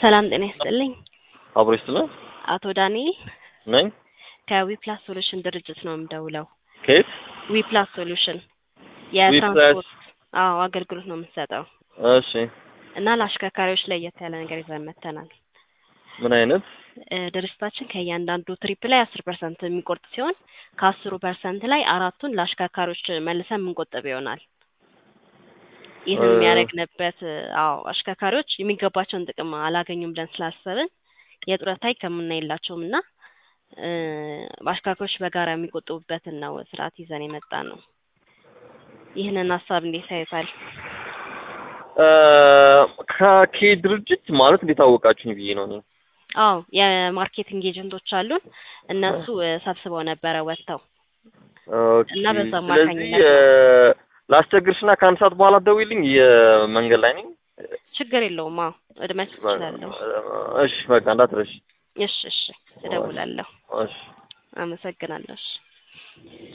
ሰላም ጤና ይስጥልኝ። አብሮ ይስጥልን አቶ ዳንኤል ነኝ። ከዊፕላስ ሶሉሽን ድርጅት ነው የምደውለው። ከየት? ዊፕላስ ሶሉሽን ዊፕላስ የትራንስፖርት አዎ አገልግሎት ነው የምንሰጠው እሺ። እና ለአሽከርካሪዎች ለየት ያለ ነገር ይዘን መጥተናል። ምን አይነት? እ ድርጅታችን ከእያንዳንዱ ትሪፕ ላይ አስር ፐርሰንት የሚቆርጥ ሲሆን ከአስሩ ፐርሰንት ላይ አራቱን ለአሽከርካሪዎች መልሰን የምንቆጥብ ይሆናል። ይህን እ የሚያደርግንበት አዎ አሽከርካሪዎች የሚገባቸውን ጥቅም አላገኙም ብለን ስላሰብን የጡረታ ሕክምና የላቸውም እና እ አሽከርካሪዎች በጋራ የሚቆጥቡበትን ነው ስርዓት ይዘን የመጣ ነው። ይህንን ሀሳብ እንዴት ያዩታል? እ ከኬ ድርጅት ማለት እንዴት አወቃችሁኝ ብዬ ነው እኔ። አዎ የማርኬቲንግ ኤጀንቶች አሉን። እነሱ እ ሰብስበው ነበረ ወጥተው ኦኬ። እና በዛ ስለዚህ አማካኝነት እ ነው። ላስቸግርሽና ከአንድ ሰዓት በኋላ ደውይልኝ። የመንገድ ላይ ነኝ። ችግር የለውም። አዎ እድሜያችሁ እችላለሁ። እሺ በቃ እንዳትረሽ። እሺ እሺ እደውላለሁ። እሺ አመሰግናለሁ። እሺ